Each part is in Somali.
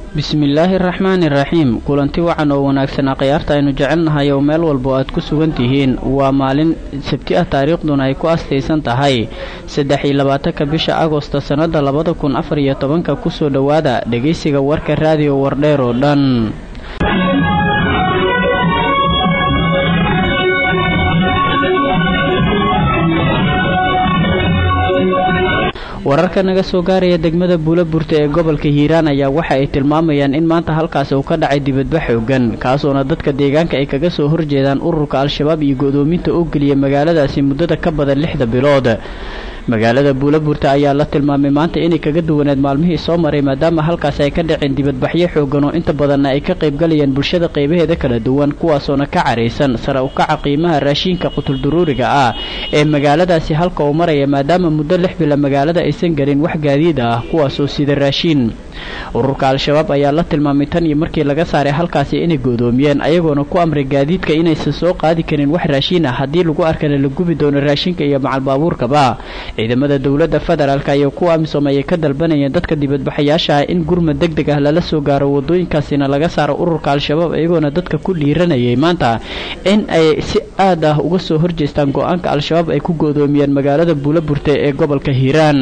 bismillaahi araxmaani iraxiim kulanti wacan oo wanaagsan akhyaarta aynu jecelnahay oo meel walba aad ku sugan tihiin waa maalin sabti ah taariikhduna ay ku astaysan tahay saddex iyo labaatanka bisha agosto sannada labada kun afar iyo tobanka kusoo dhowaada dhegaysiga warka raadiyo wardheer oo dhan wararka naga soo gaaraya degmada buulaburta ee gobolka hiiraan ayaa waxa ay tilmaamayaan in maanta halkaasi uu ka dhacay dibadba xoogan kaasoona dadka deegaanka ay kaga soo horjeedaan ururka al-shabaab iyo go-doominta oo geliyay magaaladaasi muddada ka badan lixda bilood magaalada buulaburta ayaa la tilmaamay maanta inay kaga duwaneed maalmihii soo maray maadaama halkaasi ay ka dhaceen dibadbaxyo xoogan oo inta badanna ay ka qaybgalayaan bulshada qaybaheeda kala duwan kuwaasoona ka caraysan sare u kaca qiimaha raashiinka qutulduruuriga ah ee magaaladaasi halka uu maraya maadaama muddo lix bila magaalada aysan gelin wax gaadiid ah kuwaasoo sida raashiin ururka al-shabaab ayaa la tilmaamay tan iyo markii laga saaray halkaasi inay goodoomiyeen ayagoona ku amray gaadiidka inaysan soo qaadi karin wax raashiin ah haddii lagu arkana la gubi doono raashinka iyo macalbaabuurkaba ciidamada dowladda federaalk iyo kuwa amisom ayay ka dalbanayeen dadka dibadbaxayaasha ah in gurmad deg deg ah lala soo gaaro wadooyinkaasina laga saaro ururka al-shabaab iyagoona dadka ku dhiiranayay maanta in ay si aad ah uga soo horjeestaan go-aanka al-shabaab ay ku goodoomiyeen magaalada buulaburte ee gobolka hiiraan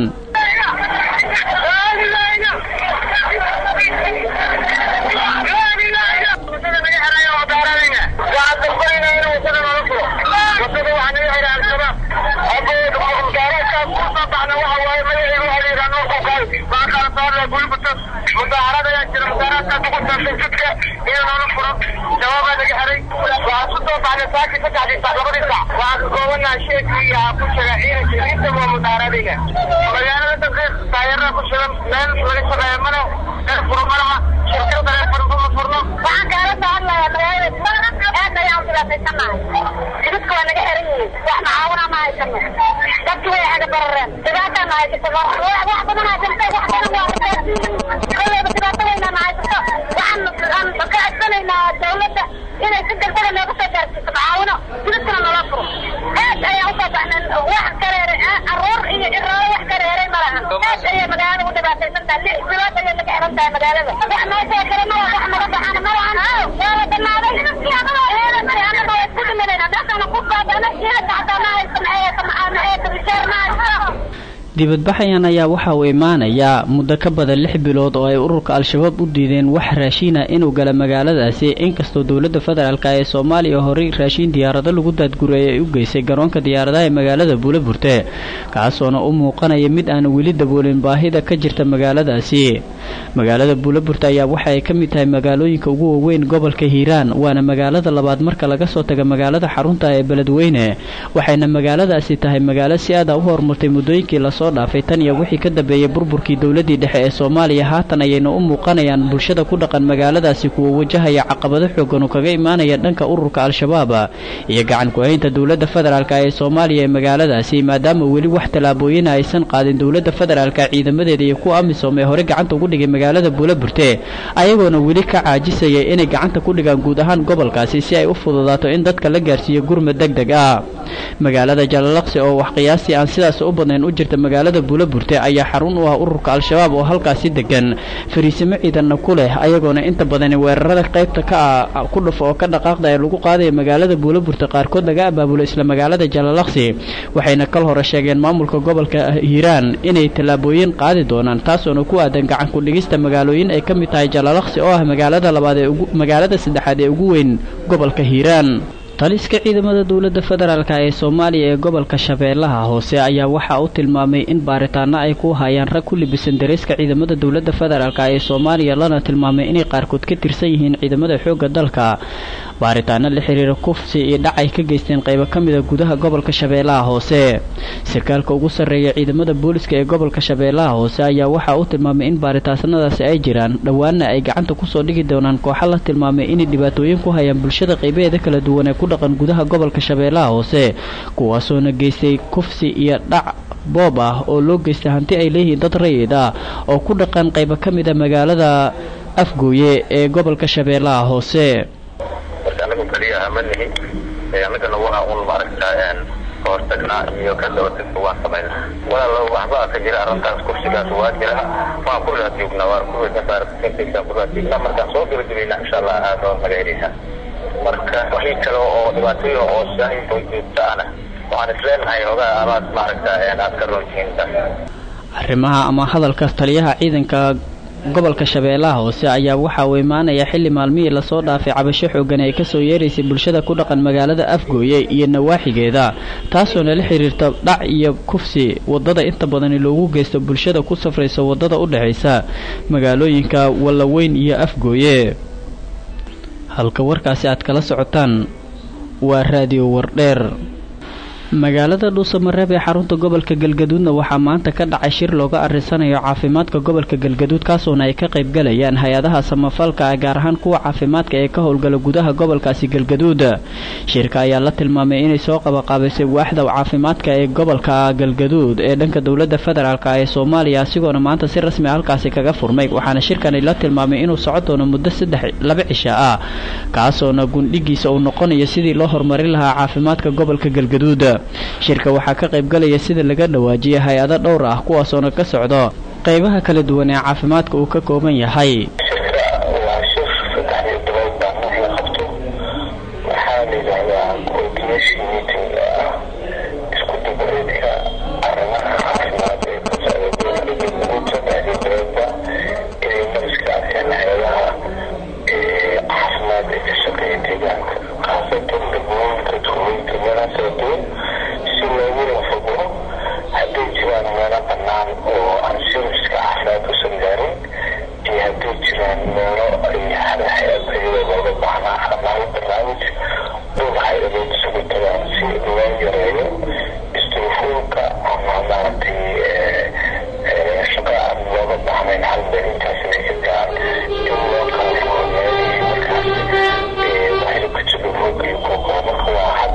dibadbaxayan ayaa waxa uu imaanayaa muddo ka badan lix bilood oo ay ururka al-shabaab u diideen wax raashiina inuu gala magaaladaasi inkastoo dowladda federaalk ee soomaaliya horey raashiin diyaarado lagu daadgureeyay ay u geysay garoonka diyaaradaha ee magaalada buulaburte kaasoona u muuqanaya mid aan weli daboolin baahida ka jirta magaaladaasi magaalada buulaburte ayaa waxa ay ka mid tahay magaalooyinka ugu waaweyn gobolka hiiraan waana magaalada labaad marka laga soo taga magaalada xarunta ee beledweyne waxayna magaaladaasi tahay magaalo si aada u horumartay muddooyinkii lasoo dhaafay tan iyo wixii ka dambeeyey burburkii dowladii dhexe ee soomaaliya haatan ayayna u muuqanayaan bulshada ku dhaqan magaaladaasi kuwa wajahaya caqabado xoogan oo kaga imaanaya dhanka ururka al-shabaab iyo gacan ku-haynta dowladda federaalk ee soomaaliya ee magaaladaasi maadaama weli wax tallaabooyina aysan qaadin dowladda federaalk ciidamadeeda iyo kuwa amisom ee hore gacanta ugu dhigay magaalada buulaburte ayagoona weli ka caajisaya inay gacanta ku dhigaan guud ahaan gobolkaasi si ay u fududaato in dadka la gaarsiiyo gurmad deg deg ah magaalada jalalaqsi oo wax qiyaastii aan sidaas u badnayn u jirta magaalada buulaburte ayaa xarun u ah ururka al-shabaab oo halkaasi degan fariisimo ciidanna ku leh ayagoona inta badani weerarada qaybta ka ah ku dhufo oo ka dhaqaaqda ee lagu qaadaya magaalada buulaburte qaarkood laga abaabulo isla magaalada jalalaqsi waxayna kal hore sheegeen maamulka gobolka hiiraan inay tallaabooyin qaadi doonaan taasoona ku aadan gacan ku-dhigista magaalooyin ay ka mid tahay jalalaqsi oo ah magaalada labaad ee magaalada saddexaad ee ugu weyn gobolka hiiraan taliska ciidamada dowladda federaalk ee soomaaliya ee gobolka shabeellaha hoose ayaa waxa uu tilmaamay in baaritaano ay ku hayaan rag ku libisan dareyska ciidamada dowladda federaalk ee soomaaliya lana tilmaamay inay qaarkood ka tirsan yihiin ciidamada xoogga dalka baaritaano la xiriira kufsi iyo dhac ay ka geysteen qaybo ka mida gudaha gobolka shabeellaha hoose sarkaalka ugu sarreeya ciidamada booliska ee gobolka shabeellaha hoose ayaa waxa uu tilmaamay in baaritaanadaasi ay jiraan dhowaana ay gacanta kusoo dhigi doonaan kooxa la tilmaamay inay dhibaatooyin ku hayaan bulshada qaybaheeda kala duwan ee ku dhaqan gudaha gobolka shabeellaha hoose kuwaasoona geystay kufsi iyo dhac boob ah oo loo geystay hanti ay leeyihiin dad rayid ah oo ku dhaqan qaybo ka mida magaalada afgooye ee gobolka shabeellaha hoose marka anagu keliya ama nihin annagana waa un maaragtaa ka hortagnaa iyo ka dabatagna waan samaynaa walaalo waxbaa ka jira arrintaas kursigaas waa jira waan ku raad joognaa waan ku raadjoognaa ku raad joognaa markaan soo gabagabayna insha allah aad oo naga heleysaa marka wixii kale oo dhibaatooyin oo saahin oo joogta ana waxaan isleenahay ogaa amaad maaragta aad ka roontihiin arrimaha ama hadalka taliyaha ciidanka gobolka shabeellaha hoose ayaa waxa uu imaanaya xilli maalmihii lasoo dhaafay cabasho xoogan ay kasoo yeeraysay bulshada ku dhaqan magaalada afgooye iyo nawaaxigeeda taasoona la xiriirta dhac iyo kufsi wadada inta badani loogu geysto bulshada ku safraysa wadada u dhexaysa magaalooyinka wallaweyn iyo afgooye halka warkaasi aad kala socotaan waa raadiyo wardheer magaalada dhuusamareeb ee xarunta gobolka galgaduudna waxaa maanta ka dhacay shir looga arisanayo caafimaadka gobolka galgaduud kaasoona ay ka qaybgalayaan hay-adaha samafalka gaar ahaan kuwa caafimaadka ee ka howlgala gudaha gobolkaasi galgaduud shirka ayaa la tilmaamay inay soo qabaqaabisay waaxda caafimaadka ee gobolka galgaduud ee dhanka dowlada federaalk ee soomaaliya asigoona maanta si rasmi halkaasi kaga furmay waxaana shirkani la tilmaamay inuu socon doono muddo saddex laba cisha ah kaasoona gundhigiisa uu noqonayo sidii loo horumarin lahaa caafimaadka gobolka galgaduud shirka waxaa ka qaybgalaya sida laga dhawaajiyay hay-ado dhowr ah kuwaasoona ka socdo qaybaha kala duwan ee caafimaadka uu ka kooban yahay waa shir saddexdii bilood baa mar la qabto waxaa la yidhaahdaa coordination meeting ah isku dabareedka arrimaha caafimaad ee ka socda gobolka galmudug saddexdii biloodba inay mariska arkeen hay-adaha caafimaad ee ka shaqeeya deegaanka khaasatan degmooyinka tuulooyinka meelaha kala duwan si loogu lafago hadday jiraan meelo bannaan oo aan serviska caafimaad usan gaarin iyo hadday jiraan meelo ay hay-ad iyadoo looga baahnaa ama hal barnaamij dhowr hay-adood isugu tagaan si loo yareeyo istrufuulka ama maaragtay shaqa aan looga baahnayn hal meel intaas inay ka gaaan in loo kala furo meelihii markaas waxay ku jiro rooga iyo kuwa marka waa hab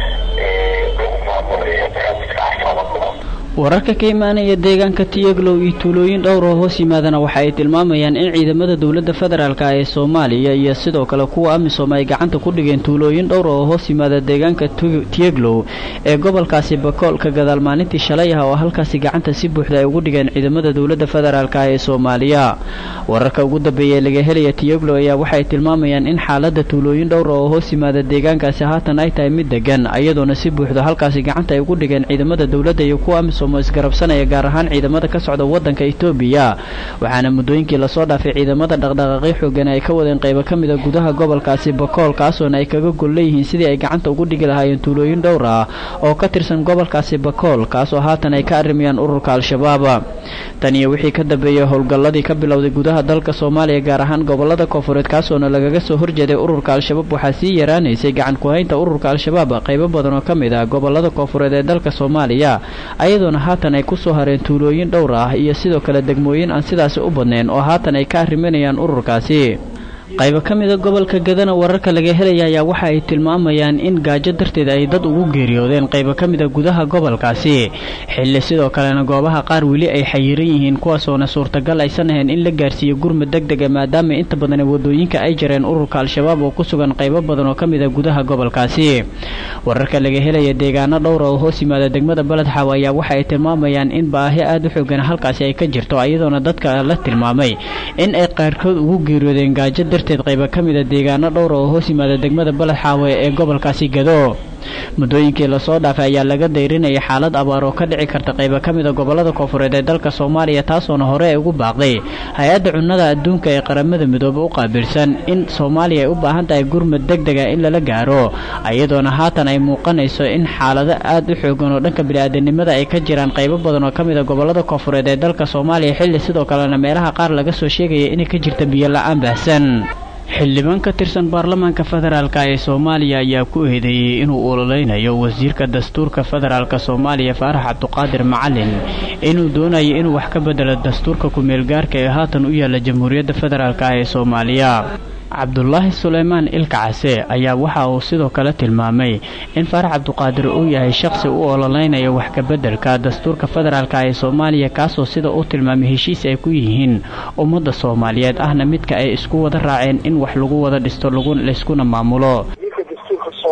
lagu maamulayo barnaamijka caafimaadka wararka ka imaanaya deegaanka tiyaglow iyo tuulooyin dhowr oo hoos yimaadana waxa ay tilmaamayaan in ciidamada dowladda federaalk ee soomaaliya iyo sidoo kale kuwa amisom ay gacanta ku dhigeen tuulooyin dhowr oo hoos yimaada deegaanka tiyaglow ee gobolkaasi bakool ka gadaal maalintii shalay ah oo halkaasi gacanta si buuxda ay ugu dhigeen ciidamada dowladda federaalk ee soomaaliya wararka ugu dambeeya laga helaya tiyaglow ayaa waxay tilmaamayaan in xaalada tuulooyin dhowr oo hoos yimaada deegaankaasi haatan ay tahay mid degan iyadoona si buuxda halkaasi gacanta ay ugu dhigeen ciidamada dowladda iyo kuwa amisom isgarabsanaya gaar ahaan ciidamada ka socda wadanka etoobiya waxaana muddooyinkii lasoo dhaafay ciidamada dhaqdhaqaaqyo xoogan ay ka wadeen qaybo ka mid a gudaha gobolkaasi bakool kaasoona ay kaga gol leeyihiin sidii ay gacanta ugu dhigi lahaayeen tuulooyin dhowr ah oo ka tirsan gobolkaasi bakool kaasoo haatan ay ka arrimayaan ururka al-shabaab tan iyo wixii ka dambeeyey howlgalladii ka bilowday gudaha dalka soomaaliya gaar ahaan gobolada koonfureed kaasoona lagaga soo horjeeday ururka al-shabaab waxaa sii yaraanaysay gacan ku-haynta ururka al-shabaab qaybo badan oo ka mid ah gobolada koonfureed ee dalka soomaaliya ayadoona haatan ay kusoo hareen tuulooyin dhowr ah iyo sidoo kale degmooyin aan sidaasi u badnayn oo haatan ay ka arrimanayaan ururkaasi qaybo ka mida gobolka gadana wararka laga helaya ayaa waxa ay tilmaamayaan in gaajo darteed ay dad ugu geeriyoodeen qaybo ka mida gudaha gobolkaasi xilli sidoo kalena goobaha qaar weli ay xayiran yihiin kuwaasoona suurtagal aysan ahayn in la gaarsiiyo gurmud deg dega maadaama inta badan wadooyinka ay jareen ururka al-shabaab oo ku sugan qaybo badan oo ka mid a gudaha gobolkaasi wararka laga helaya deegaano dhowra oo hoos yimaada degmada baledxaaw ayaa waxa ay tilmaamayaan in baahi aada u xoogan halkaasi ay ka jirto iyadoona dadka la tilmaamay in ay qaarkood ugu geeriyoodeen gaajo darteed qayba ka mid a deegaano dhowra oo hoos yimaada degmada baledxaawe ee gobolkaasi gado muddooyinkii lasoo dhaafay ayaa laga dayrinaya xaalad abaar oo ka dhici karta qayba ka mid a gobolada koonfureed ee dalka soomaaliya taasoona hore ay ugu baaqday hay-adda cunnada adduunka ee qaramada midoobe u qaabilsan in soomaaliya ay u baahan tahay gurmud deg dega in lala gaaro iyadoona haatan ay muuqanayso in xaalado aada u xoogan oo dhanka bini-aadanimada ay ka jiraan qaybo badan oo ka mid a gobolada koonfureed ee dalka soomaaliya xilli sidoo kalena meelaha qaar laga soo sheegaya inay ka jirta biyo la-aan baahsan xildhibaan ka tirsan baarlamaanka federaalk ee soomaaliya ayaa ku eedeeyey inuu ololeynayo wasiirka dastuurka federaalk soomaaliya faarax cabduqaadir macalin inuu doonayo inuu wax ka bedelo dastuurka ku-meelgaarka ee haatan u yaala jamhuuriyadda federaalk ee soomaaliya cabdulaahi suleymaan ilka case ayaa waxa uu sidoo kale tilmaamay in faarax cabduqaadir uu yahay shaqsi u ololeynaya wax kabeddelka dastuurka federaalk ee soomaaliya kaasoo sida uu tilmaamay heshiis ay ku yihiin ummadda soomaaliyeed ahna midka ay isku wada raaceen in wax lagu wada dhisto laiskuna maamulo ninka dastuurka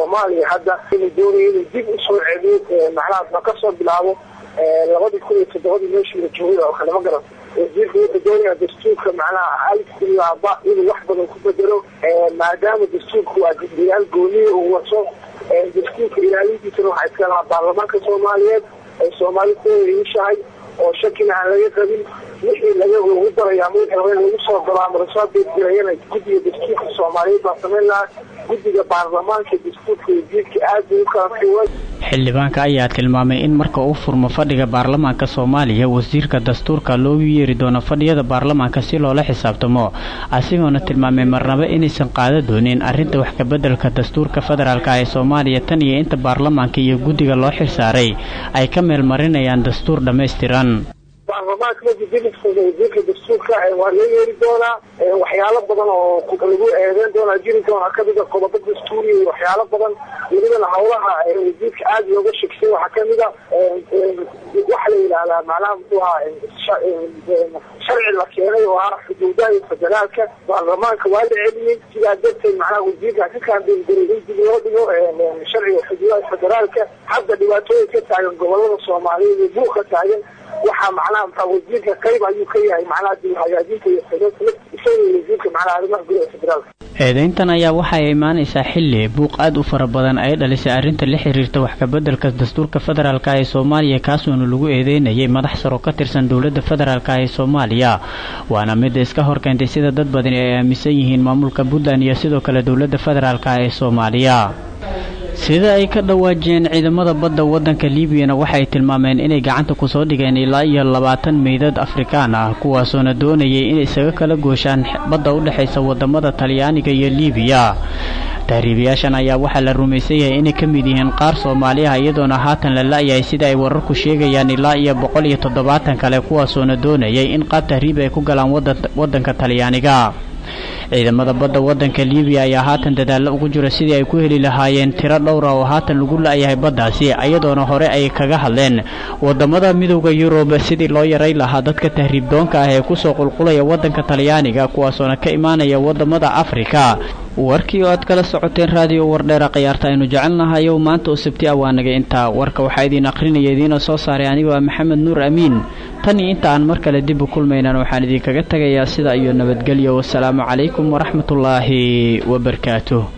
soomaaliya hadda inuu doonayo inuu dib usoo celiyo macnaha ma kasoo bilaabo labadii kun iyo toddobadii meeshii la joogay oo kale ma garan wasiirka wuxuu doonaya dastuurka macnaha alaba inuu wax badan ku bedelo maadaama dastuurka waa guddiyaal gooniya uu wato dastuurka ilaalintiisana waxaa iska lahaa baarlamaanka soomaaliyeed ay soomaali kuwada iishahay oo shakina aan laga qabin wixii laga lagu daraya ama wixii hore lagu soo daro ama lasoo beedgelayana guddiga dastuurka soomaaliyeed baa samayn lahaa guddiga baarlamaanka dastuurka wasiirka aad bay u kala qiiway xildhibaanka ayaa tilmaamay in marka uu furmo fadhiga baarlamaanka soomaaliya wasiirka dastuurka loogu yeeri doono fadhiyada baarlamaanka si loola xisaabtamo asigoona tilmaamay marnaba inaysan qaada doonin arrinta wax kabeddelka dastuurka federaalka ee soomaaliya tan iyo inta baarlamaanka iyo guddiga loo xilsaaray ay ka meel marinayaan dastuur dhammaystiran baarlamaanka majidiliska wasiirka dastuurka waa loo yeeri doonaa waxyaalo badan oo lagu eedeyn doonaa jiri doonaa kamida qodobo dastuuriya iyo waxyaalo badan welibana hawlaha wasiirka aada looga shegsay waxaa kamida waxa la yidhahdaa macnaha muxuu ahaa sharci la keenay oo ah xuduudaha iyo federaalka baarlamaanka waa la celiyey sidaa darteed macnaha wasiirka ka kaanbeelgaray in dib loo dhigo sharciga xuduudaha federaalka hadda dhibaatooyin ka taagan gobolada soomaaliyeed iyo buuq ka taagan waxaa macnaha maxaa wasiirka qayb ayuu ka yahay macnaha dib hagaajinta iyo isaga wasiirka macnaha arrimaha gudaha federaalka eedayntan ayaa waxay imaanaysaa xilli buuq aad u fara badan ay dhalisay arrinta la xiriirta wax kabeddelka dastuurka federaalka ee soomaaliya kaasuuna lagu eedeynayay madax saro ka tirsan dowladda federaalka ee soomaaliya waana midda iska horkeentay sida dad badani ay aaminsan yihiin maamulka puntland iyo sidoo kale dowladda federaalka ee soomaaliya sida ay ka dhawaajiyeen ciidamada badda waddanka liibiyana waxay tilmaameen inay gacanta kusoo dhigeen ilaa iyo labaatan meydad afrikaan ah kuwaasoona doonayay inay isaga kala gooshaan badda u dhexaysa wadamada talyaaniga iyo liibiya tahriibayaashan ayaa waxaa la rumaysan yahay inay ka mid yihiin qaar soomaaliyaha iyadoona haatan la la-yahay sida ay wararku sheegayaan ilaa iyo boqol iyo toddobaatan kale kuwaasoona doonayay in qaab tahriib ay ku galaan waddanka talyaaniga ciidamada badda waddanka liibiya ayaa haatan dadaallo ugu jira sidii ay ku heli lahaayeen tiro dhowra oo haatan lagu la-yahay baddaasi iyadoona hore ay kaga hadleen wadamada midowda yurub sidii loo yaray lahaa dadka tahriibdoonka ah ee kusoo qulqulaya waddanka talyaaniga kuwaasoona ka imaanaya wadamada afrika warkii oo aad kala socoteen raadiyo wardheera khiyaarta aynu jecelnahayow maanta oo sabti ah waa naga intaa warka waxaa idiin akhrinaya idiina soo saaray anigoo ah maxamed nuur amiin tan iyo inta aan mar kale dib u kulmaynan waxaan idinkaga tegayaa sida iyo nabadgelyo wasalaamu calaykum waraxmatullaahi wabarakaatuh